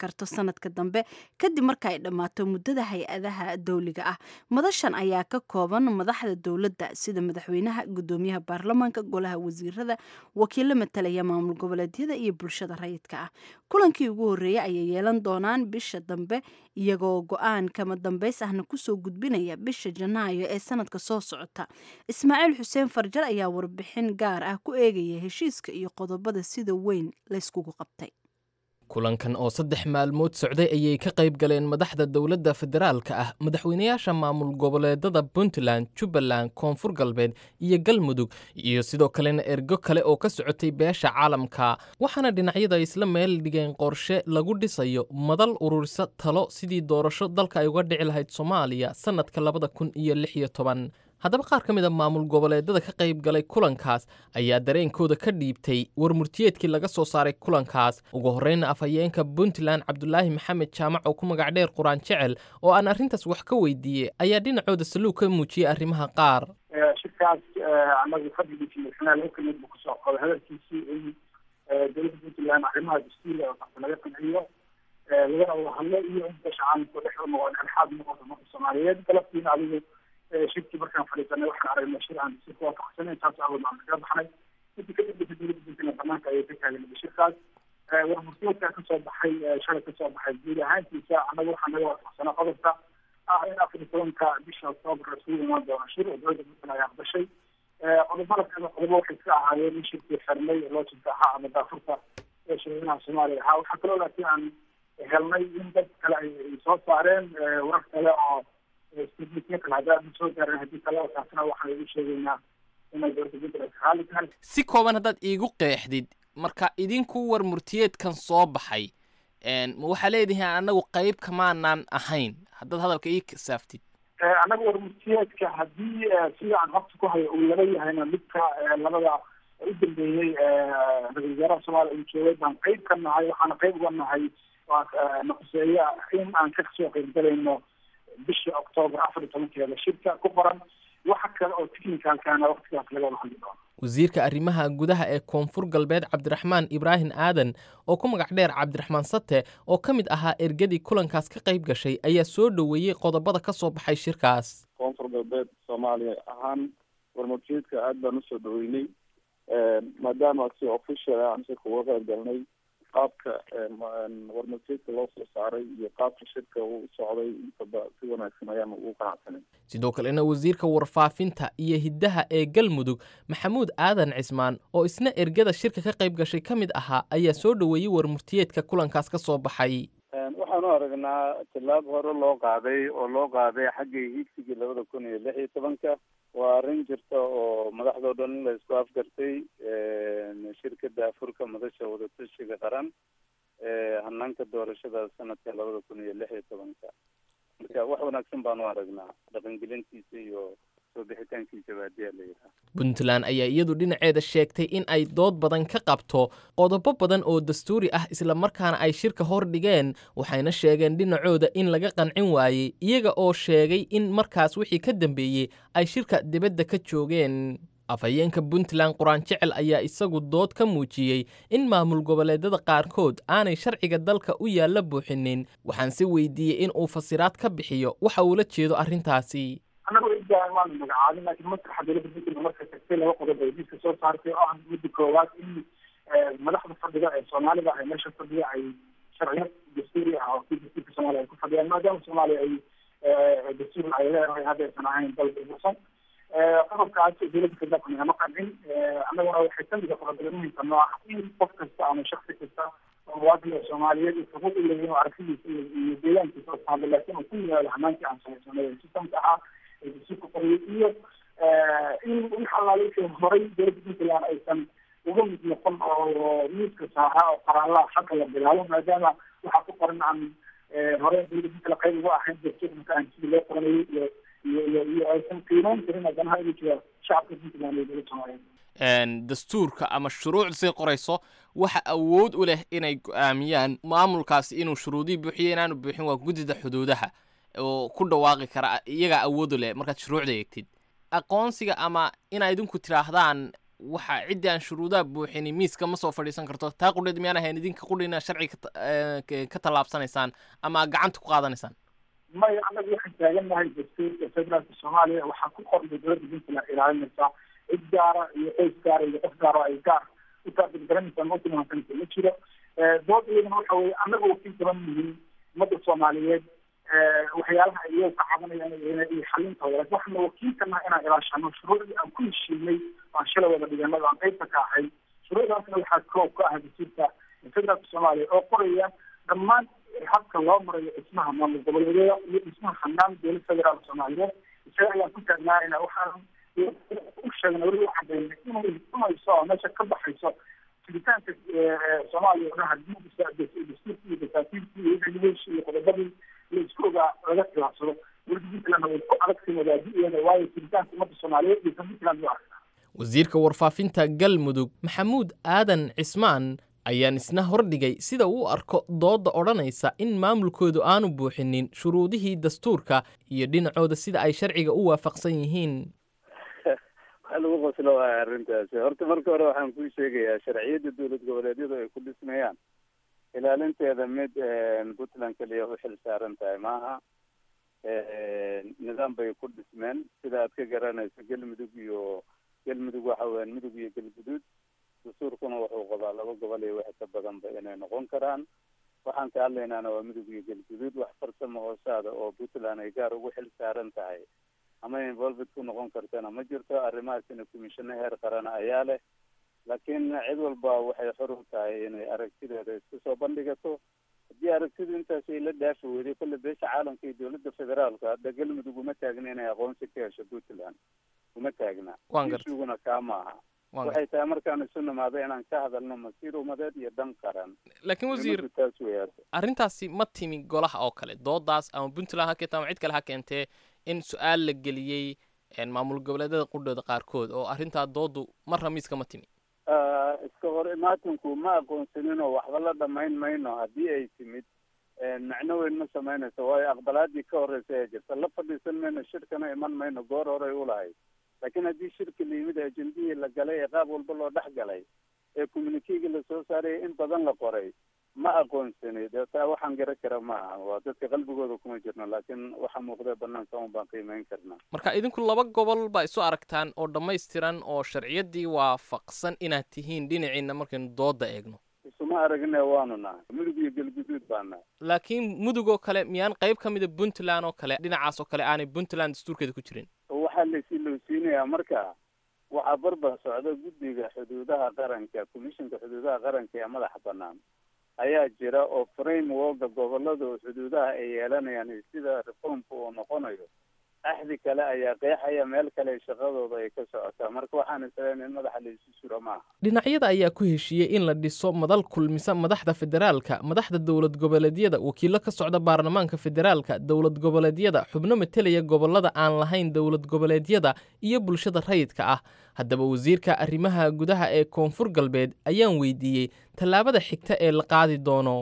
karto sanadka dambe kadib marka ay dhammaato muddada hay-adaha dowliga ah madashan ayaa ka kooban madaxda dowladda sida madaxweynaha gudoomiyaha baarlamaanka golaha wasiirada wakiilo matalaya maamul goboleedyada iyo bulshada rayidka ah kulankii ugu horreeyey ayay yeelan doonaan bisha dambe iyagoo go-aan kama dambays ahna kusoo gudbinaya bisha janaayo ee sanadka soo socota ismaaciil xuseen farjar ayaa warbixin gaar ah ku eegaya heshiiska iyo qodobada sida weyn layskugu qabtay kulankan oo saddex maalmood socday ayay ka qayb galeen madaxda dowladda federaalka ah madaxweynayaasha maamul goboleedada puntland jubbaland koonfur galbeed iyo galmudug iyo sidoo kalena ergo kale oo ka socotay beesha caalamka waxaana dhinacyada isla meel dhigeen qorshe lagu dhisayo madal ururisa talo sidii doorasho dalka ay uga dhici lahayd soomaaliya sannadka labada kun iyo lix iyo toban haddaba qaar ka mid a maamul goboleedada ka qayb galay kulankaas ayaa dareenkooda ka dhiibtay war murtiyeedkii laga soo saaray kulankaas ugu horreyna afhayeenka puntland cabdulaahi maxamed jaamac oo ku magac dheer quraan jecel oo aan arrintaas wax ka weydiiyey ayaa dhinacooda saluug ka muujiyey arrimaha qaar shirkaas anagu fadligiisi madaxweynaha laba kelmad buu kusoo qoday hadalkiisii in dowladda puntland arrimaha dastuuriga oo kasta laga qanciyo lagana wada hadlo iyo in beesha caalamka dhex noqon dhexaad noqoto marka soomaaliyeed galabtiina adigu shirkii markaan fadhiisanay waxaan aragnay shir aan si kuwaafaqsanay taas awood aan kaga baxnay intii ka dambeysa dowladda puntland banaanka ayay ka taagan shirkaas warmurtiyeedkaa kasoo baxay shalay kasoo baxay guud ahaantiisa annaga waxaa naga waafaqsanaa qodobka ah in afar iyo tobanka bisha octoobar isugu imaan doono shir oo dowladda puntland ay aqbashay qodobada kale qodobo waxay iska ahaayeen in shirkii xirnay loojinka ahaa ama daafurka ee shirweynaha soomaaliya ahaa waxaa kaloo laakiin aan helnay in dad kale ay soo saareen warar kale oo si kooban haddaad iigu qeexdid marka idinku war murtiyeedkan soo baxay ma waxaa leedihiin annagu qayb kamaanaan ahayn haddaad hadalka ii kasaaftid annaga war murtiyeedka haddii sida aan habta ku hayo uu laba yahayna midka labada u dambeeyey ra-isul wasaaraha soomaaliya uu joogay baan qayb ka nahay waxaana qayb uga nahay naquseeya in aan ka soo qaybgalayno bishii octoobar afar iyo tobankeeda shirka ku qoran waxa kale oo technicalkana waqtigaas laga wada hadli doono wasiirka arrimaha gudaha ee koonfur galbeed cabdiraxmaan ibraahim aadan oo ku magac dheer cabdiraxmaan sate oo ka mid ahaa ergadii kulankaas ka qayb gashay ayaa soo dhoweeyey qodobada ka soo baxay shirkaas koonfur galbeed soomaaliya ahaan warmurtiyeedka aad baan usoo dhaweynay maadaama si official aan shirka uga qayb galnay qaabka warmurtiyeedka loo soo saaray iyo qaabka shirka uu socday intaba si wanaagsan ayaan ugu qanacsanay sidoo kalena wasiirka warfaafinta iyo hiddaha ee galmudug maxamuud aadan cismaan oo isna ergada shirka ka qayb gashay ka mid ahaa ayaa soo dhoweeyey warmurtiyeedka kulankaas ka soo baxay waxaan u aragnaa tillaab hore loo qaaday oo loo qaaday xaggii hiigsigii labada kun iyo lix iyo tobanka waa arrin jirta oo madaxdao dhan in la isku afgartay shirkada afurka madasha wadatashiga qaran hanaanka doorashada sanadka labada kun iyo lix iyo tobanka marka wax wanaagsan baan u aragnaa dhaqangelintiisa iyo soo bixitaankiisa ba hadii la yidhaha puntland ayaa iyadu dhinaceeda sheegtay in ay dood badan ka qabto qodobo badan oo dastuuri ah islamarkaana ay shirka hor dhigeen waxayna sheegeen dhinacooda in laga qancin waayey iyaga oo sheegay in markaas wixii ka dambeeyey ay shirka dibadda ka joogeen afhayeenka puntland quraan jecel ayaa isagu dood ka muujiyey in maamul goboleedada qaarkood aanay sharciga dalka u yaalla buuxinin waxaan si weydiiyey in uu fasiraad ka bixiyo waxa uula jeedo arrintaasi annagu idaan waanu magacaabin laakiin maskaxa dowladda puntland marka tagtay laba qodob ay diska soo saartay oo ah midda koowaad in madaxda fadhiga ee soomaalida ay meesha fadhiya ay sharciyo dastuuri ah oo kii dastuurka soomaaliya ay ku fadhiyaan maadaama soomaaliya ay dastuur ay leedahay haddaysan ahayn dal burbursan qodobkaas dowladda federaalka nagama qancin annaguna waxay kamid ah qodobada muhimka noo ah in qof kasta ama shaksi kasta oo muwaadin oo soomaaliyeed uu xuquuq u leeyahay oo aragtidiisa iyo deegaankiisa oo taalo laakiin uu ku yimaado hamaankii aan samaysanay sistamka ahaa ee dastuurka qoriyay iyo in wix allaalinkii horay dowladda puntland aysan uga mid noqon oo miiska saaraa oo qaraalaha xagga la bilaabo maadaama waxaa ku qoran aan hore dowladda puntland qayb uga ahayn dastuurka marka aan sidii loo qoranayay iyo iyo iyo iyo aysan qiimeyn karin haddana igu jira shacabka puntland iyo dowladda soomaaliyeed dastuurka ama shuruuc say qorayso waxa awood u leh inay go-aamiyaan maamulkaasi inuu shuruudihii buuxiyo inaanu buuxin waa guddida xuduudaha oo ku dhawaaqi kara iyagaa awood u leh markaad shuruucda eegtid aqoonsiga ama inaa idinku tidhaahdaan waxa ciddii aan shuruudaha buuxinin miiska ma soo fadhiisan karto taa qudheed miyaan ahayn idinka qudhina sharci ka ta- eh, ka- ka tallaabsanaysaan ama aad gacanta ku qaadanaysaan maya anagu waxaan taagannahay dastuurka federaalka soomaaliya waxaa ku qornay dowladda puntland ilaalinaysaa cid gaara iyo qoys gaara iyo qof gaara ay gaar u taargetgaranaysaa ma utilmaansanaysa ma jiro dood iyadana waxa weye anaga wakiil gaban yihiin ummadda soomaaliyeed waxyaalaha ay iyaga ka cabanayaan iyo iyo xalintooda laakiin waxaana wakiilkana inaan ilaashano shuruucdii aan ku heshiinay aan shalay wada dhiganada aan qaybta ka ahay shuruucdaasna waxaa koob ka ah dastuurka federaalka soomaaliya oo qoraya dhammaan habka loo marayo dhismaha maamul goboleedyada iyo dhismaha hanaan dowlad federaalka soomaaliyeed isaga ayaan ku taagnaanayna waxaan u sheegnay weli u cadaynay inay cunayso oo meesha ka baxayso jiritaanka soomaaliya oo dhan haddii dastuurkii iyo dasaatiirkii iyo regulation iyo qodobadii la isku ogaa laga khilaafsado weli puntlandna way ku adagtay wadaadiyeeda waayo jiritaanka ummadda soomaaliyeed iyo kan puntland u aragtaa wasiirka warfaafinta galmudug maxamuud aadan cismaan ayaan isna hordhigay sida uu u arko doodda odhanaysa in maamulkoodu aanu buuxinin shuruudihii dastuurka iyo dhinacooda sida ay sharciga u waafaqsan yihiin waxaa lagu qoslo waaya arrintaasi horta marka hore waxaan kuu sheegayaa sharciyadda dowlad goboleedyadu ay ku dhismayaan ilaalinteeda mid puntland keliya u xil saaran tahay maaha nidaam bay ku dhismeen sida aad ka garanayso galmudug iyo galmudug waxa weyaan mudug iyo galguduud dastuurkuna wuxuu qabaa laba gobol iyo wixii ka badanba inay noqon karaan waxaan ka hadlaynaana waa mudug iyo galguduud wax farsamo hoosaada oo puntland ay gaar ugu xil saaran tahay ama involved ku noqon kartana ma jirto arrimahaasina commissiono heer qarana ayaa leh laakiin cid walba waxay xor u tahay inay aragtideeda isku soo bandhigato haddii aragtidu intaas ay la dhaafi weyday kolle beesha caalamka iyo dowladda federaalka hadda galmudug uma taagna inay aqoonsi ka hesho puntland uma taagna Waan gartay. ishuguna kaa maaha Waan waxay tahay markaan isu nimaado inaan ka hadalno masiir umadeed iyo dan qaran laakiin wasiir Muhiimadu taas weeyaan arrintaasi ma timi golaha oo kale doodaas ama puntland ha keenta ama cid kale ha keentee in su-aal la geliyey een, maamul goboleedyada qudhooda qaarkood oo arrintaa dooddu marra miiska ma timi Ah, iska hor imaatinku ma aqoonsanin oo waxba la dhamayn mayno haddii ay timid macno weyn ma samaynayso waayo aqbalaadii ka horeysa ee jirta la fadhiisan mayno shirkana iman mayno goor horey ulahayd laakiin haddii shirki la yimid ajendihii la galay ee qaab walba loo dhex galay ee communikiga lasoo saaraya in badan la qoray ma aqoonsani dee taa waxaan garan kara ma aha waa dadka qalbigooda kuma jirno laakiin waxa muuqda banaanka un baan qiimeyn karnaa marka idinku laba gobol baa isu aragtaan oo dhammaystiran oo sharciyaddii waafaqsan inaad tihiin dhinaciina markaynu doodda eegno isuma aragne waanu nahay mudug iyo galguduud baa nahay laakiin mudug oo kale miyaan qayb ka mida puntland oo kale dhinacaas oo kale aanay puntland dastuurkeeda ku jirin waxaa laysi lowsiinayaa marka waxaa barbar socda guddiga xuduudaha qaranka commissionka xuduudaha qaranka ee madaxa banaan ayaa jira oo frameworka gobolada oo xuduudaha ay yeelanayaan iyo sida reformka uu noqonayo axdi kale ayaa qeexaya meel kale shaqadooda ay ka socotaa marka waxaan isleyn in madaxa laysu suro maaha dhinacyada ayaa ku heshiiyey in la dhiso madal kulmisa madaxda federaalka madaxda dowlad goboleedyada wakiilo ka socda baarlamaanka federaalka dowlad goboleedyada xubno matelaya gobolada aan lahayn dowlad goboleedyada iyo bulshada rayidka ah haddaba wasiirka arrimaha gudaha ee koonfur galbeed ayaan weydiiyey tallaabada xigta ee la qaadi doono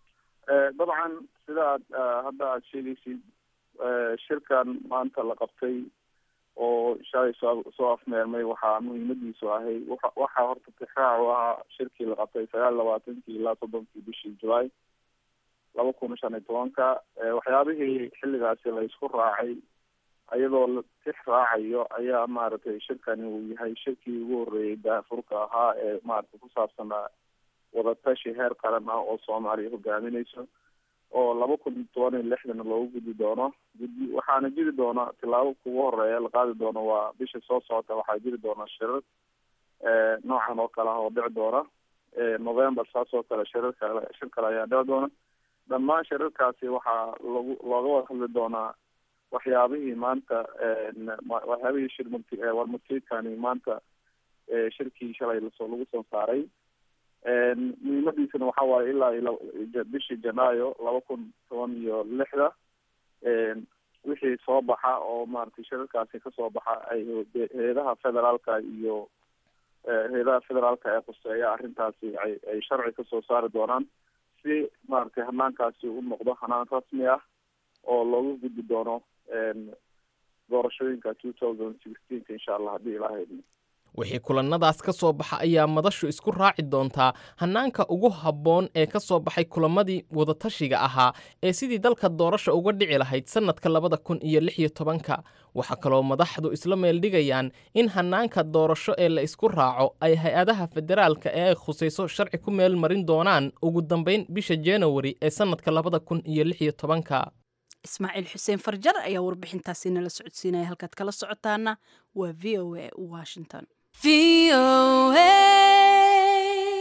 dabcan sida aad hadda aada sheegaysid shirkan maanta la qabtay oo shalay soo soo afmeermay waxaa muhiimadiisu ahay waxa waxaa horta tixraac u ahaa shirkii la qabtay sagaal labaatankii ilaa soddonkii bishii julaay laba kun shan iyo tobanka waxyaabihii xilligaasi la isku raacay iyadoo la tix raacayo ayaa maaragtay shirkani uu yahay shirkii ugu horreeyey daafurka ahaa ee maaragtay ku saabsanaa wadatashi heer qaran ah oo soomaaliya hogaaminayso oo laba kun toban iyo lixdan loogu gudi doono gudi waxaana jiri doona tilaabo kugu horeeya la qaadi doono waa bisha soo socota waxaa jiri doona shirar noocan oo kale ah oo dhici doona november saas oo kale shirar kale shir kale ayaa dhici doona dhammaan shirarkaasi waxaa lagu looga wada hadli doonaa waxyaabihii maanta waxyaabihii shir murti warmurtiidkani maanta shirkii shalay lasoo lagu soo saaray muhiimadiisana waxa waaye ilaa iyo bishii janaayo laba kun toban iyo lixda wixii soo baxa oo maaragtay shirarkaasi kasoo baxa ay hay-adaha federaalka iyo hay-adaha federaalka ee khuseeya arrintaasi ay ay sharci kasoo saari doonaan si maaragtay hanaankaasi u noqdo hanaan rasmi ah oo looga gudbi doono doorashooyinka two thousand sixteenka insha allah haddii ilaaha idmo wixii kulannadaas ka soo baxa ayaa madashu isku raaci doontaa hannaanka ugu habboon ee ka soo baxay kulamadii wadatashiga ahaa ee sidii dalka doorasha uga dhici lahayd sannadka labada kun iyo lix iyo tobanka waxaa kaloo madaxdu isla meeldhigayaan in hannaanka doorasho ee la isku raaco ay hay-adaha federaalka ee ay khusayso sharci ku meel marin doonaan ugu dambayn bisha januari ee sannadka labada kun iyo lix iyo tobanka ismaaciil xuseen farjar ayaa warbixintaasi nala socodsiinaya halkaad kala socotaana waa v o a washington VOA.